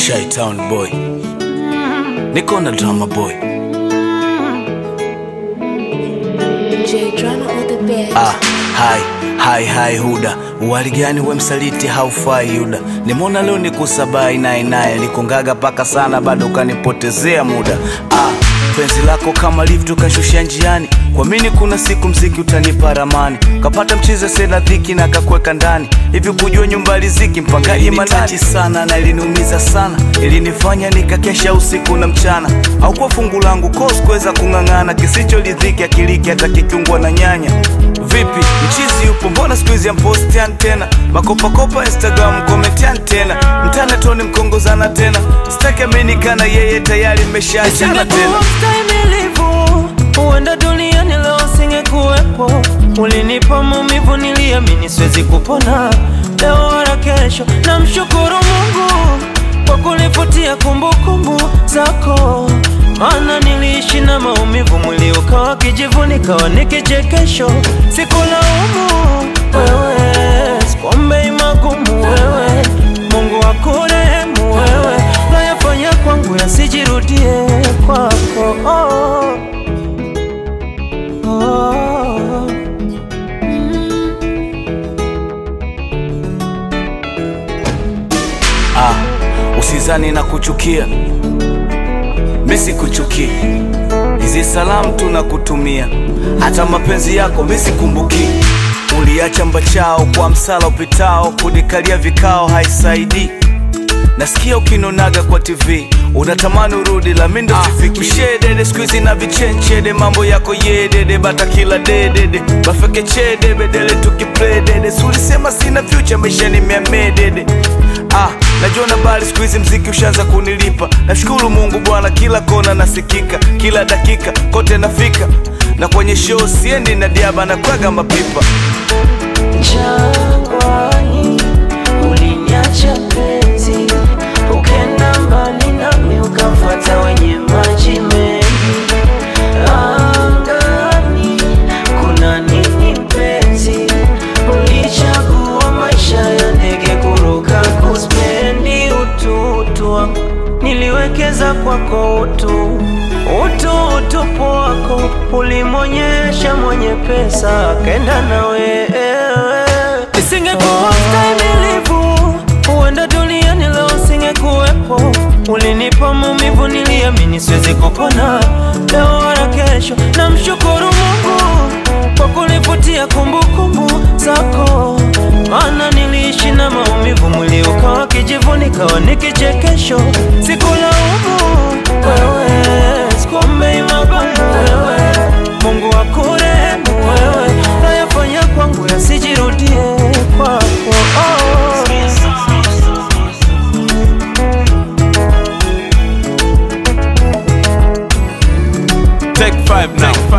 Shy Town boy, niko na drama boy. J drama on the bed. Ah, hai hai hai Huda, wali gani we msaliti haufai Yuda. Nimeona leo nikusabai naye naye likungaga paka sana, bado ukanipotezea muda. Ah, penzi lako kama lift ukashusha njiani, kwa mini kuna siku mziki utanipa ramani, kapata mchize sena dhiki na kakweka ndani hivi, kujua nyumba riziki mpangaji manati sana na iliniumiza sana, ilinifanya nikakesha usiku na mchana, au kwa fungu langu kos kuweza kung'ang'ana, kisichoridhiki akiliki hata kikiungwa na nyanya Vipi mchizi yupo, mbona siku hizi ampostian tena makopakopa Instagram komentian tena mtana toni mkongozana tena sitaki aminikana yeye tayari mmeshaachana tena Isingekuwa mstahimilivu, huenda duniani leo singekuwepo. Ulinipa maumivu, niliamini siwezi kupona leo wala kesho. Namshukuru Mungu kwa kunifutia kumbukumbu zako, maana niliishi na maumivu, mwili ukawa kijivu, nikawa ni kichekesho. Sikulaumu wewe, sikuombei magumu wewe, Mungu akurehemu wewe, nayafanya kwangu yasijirudie kwako. Oh. Oh. ah, usizani na kuchukia misi kuchukia hizi salamu tunakutumia hata mapenzi yako misikumbuki uliacha mbachao kwa msala upitao kunikalia vikao haisaidii nasikia ukinonaga kwa tv unatamani urudi la mindo sifiki ushedede skuizi na vichenchede mambo yako yedede bata kila dedede bafeke chede bedele tukipledede sulisema sina fyucha maisha ni miamedede ah, najua na bali skuizi mziki ushaanza kunilipa nashukuru mungu bwana kila kona nasikika kila dakika kote nafika na kwenye show siendi na diaba na kwaga mapipa Jangwani uliniacha penzi, ukenda mbali nami ukamfuata wenye maji mengi. Angani kuna nini mpenzi? Ulichagua maisha ya ndege kuruka, kuspendi ututu wangu niliwekeza kwako utu utu utupu wako ulimwonyesha mwenye pesa akenda na wewe. Isingekuwa mstahimilivu, huenda duniani leo singekuwepo. Ulinipa maumivu, niliamini siwezi kupona leo wala kesho. Namshukuru Mungu kwa kunifutia kumbukumbu zako, maana niliishi na maumivu, mwili ukawa kijivu, nikawa ni kichekesho. Sikulaumu wewe, sikuombei magumu wewe, Mungu akurehemu wewe, nayafanya kwangu yasijirudie kwako. Oh. Take five now.